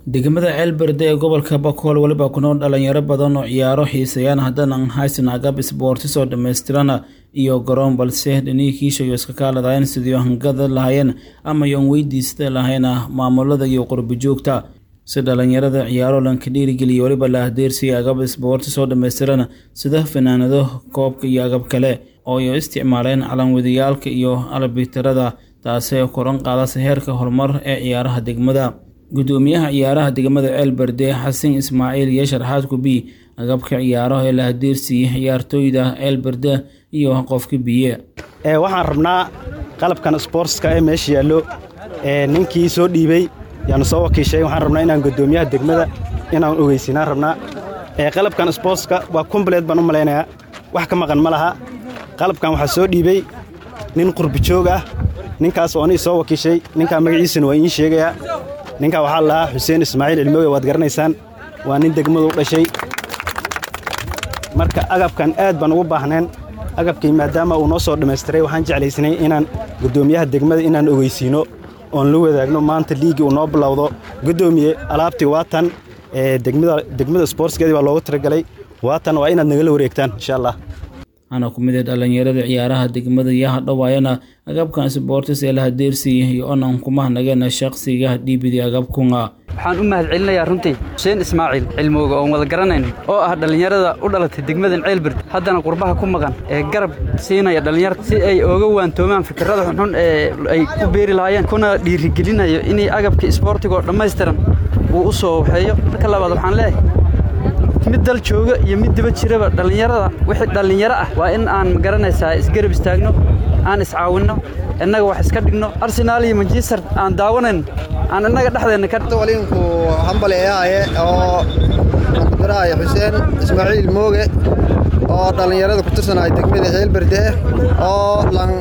degmada ceelberde ee gobolka bakool weliba ku nool dhalinyaro badan oo ciyaaro xiiseeyaan haddana aan haysan agab isboortis oo dhammaystirana iyo garoon balse dhinihii kiishayo iska kaaladayeen sidii hangada lahaayeen ama yoon weydiista lahayna maamulada iyo qurbi joogta si dhalinyarada ciyaaro lanka dhiirigeliya weliba la ahdeersiya agab isboortis oo dhammaystirana sida fanaanado koobka iyo agab kale oo ay isticmaaleen calanwadiyaalka iyo albitarada taasee koran qaadasa heerka horumar ee ciyaaraha degmada gudoomiyaha ciyaaraha degmada ceelberde xasan ismaaciil iyo sharxaad kubi agabka ciyaaraha ee la hadeersiiyey ciyaartooyda ceelberde iyo qofka biye waxaan rabnaa qalabkan sboortska ee meesha yaallo ninkii soo dhiibey yaanu soo wakiishay waxaan rabnaa inaan gudoomiyaha degmada inaan ogeysinaan rabnaa qalabkan sboortska waa kumbaleed baan u malaynayaa wax ka maqan ma laha qalabkan waxaa soo dhiibey nin qurbijoog ah ninkaas oo anii soo wakiishay ninkaa magaciisana waa iin sheegayaa ninkaa waxaa la lahaa xuseen ismaaciil cilmooge waad garanaysaan waa nin degmadu u dhashay marka agabkan aad baan ugu baahneen agabkii maadaama uu noo soo dhammaystiray waxaan jeclaysnay inaan guddoomiyaha degmada inaan ogeysiino oon la wadaagno maanta liigii uu noo bilowdo guddoomiye alaabtii waatan degmada sboortskeedii baa loogu talagalay waatan waa inaad nagala wareegtaan insha allah waxaana ku mid ah dhalinyarada ciyaaraha degmada iyo hadhowaayana agabkan sboortis ee la hadeersiiyey iyo onan kumahnageena shaqsiga dhiibidii agabkunga waxaan u mahad celinayaa runtii xuseen ismaaciil cilmooga oon wada garanayno oo ah dhallinyarada u dhalatay degmadan ceelbird haddana qurbaha ku maqan ee garab siinaya dhallinyarta si ay ooga waantoomaan fikirrada xunxun ee ay ku beeri lahaayeen kuna dhiirigelinayo inay agabka isboortigoo dhammaystiran uu u soo waxeeyo marka labaad waxaan leeyahay mid dal jooga iyo mid diba jiraba dhallinyarada wixii dhallinyaro ah waa in aan magaranaysaa isgarab istaagno aan iscaawinno innaga wax iska dhigno arsenaal iyo manchester aan daawanayno aan innaga dhexdeenna ka walinku hambaleeyaaye oo muqdiraaya xuseen ismaaciil mooge oo dhallinyarada ku tirsanaya degmada ceelberde oo lan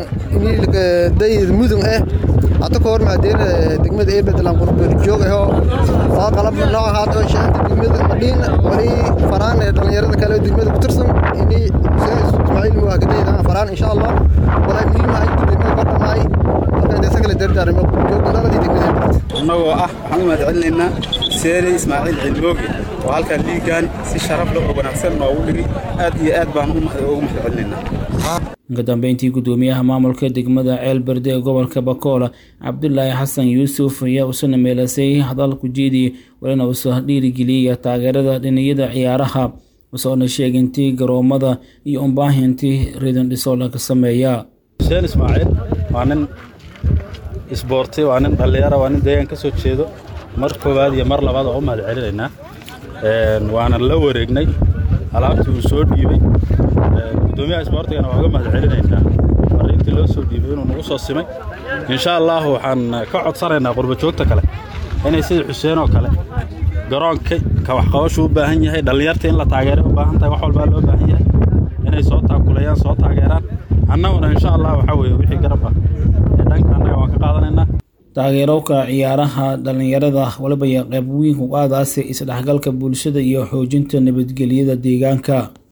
dayid mudun eh hadda ka hor maadeen degmada ceelberde lan qurbeerjoog ahoo oo qalab nooc haata shaanta degmada madhiin wali faraan ee dhallinyarada kale degmada ku tirsan ini xuseen ismaaciil mooge kadayda faraan insha allah walaa muhiim ah inta degmada ka dhamaay marka inta kale dardaarmo joogna dhaladii degmada annagoo ah waxaan u mahad celinaynaa seere ismaaciil cilmooge oo halkaan liigaan si sharaf leh oo wanaagsan noogu dhigay aad iyo aad baan ugu mahad celinaynaa ka dambeyntii gudoomiyaha maamulka degmada ceelberde ee gobolka bakoola cabdulaahi xasan yuusuf ayaa usana meelasay hadalku jeediyey walina uusoo dhiirigeliyaya taageerada dhiniyada ciyaaraha usoona sheegintii garoomada iyo umbaahintii ridan dhisoo laga sameeya xuseen ismaaciil waa nin isboorti waa nin dhallinyara waa nin deegaan ka soo jeedo mar koowaad iyo mar labaad oo u mahad celinaynaa waana la wareegnay alaabtii uu soo dhiibey gudoomiyaha isboortigana waa uga mahad celinaynaa fariintii loo soo dhiibay inuu nagu soo simay insha allahu waxaan ka codsanaynaa qurbajoogta kale inay sida xuseen oo kale garoonka ka waxqabashu u baahan yahay dhallinyarta in la taageeray u baahan tahay wax walbaa loo baahan yahay inay soo taakulayaan soo taageeraan annaguna insha allah waxaa weeye wixii garab ah ee dhanka annaga waan ka qaadanaynaa taageerowka ciyaaraha dhallinyarada waliba iyo qayb weyn ku qaadaase isdhexgalka bulshada iyo xoojinta nabadgelyada deegaanka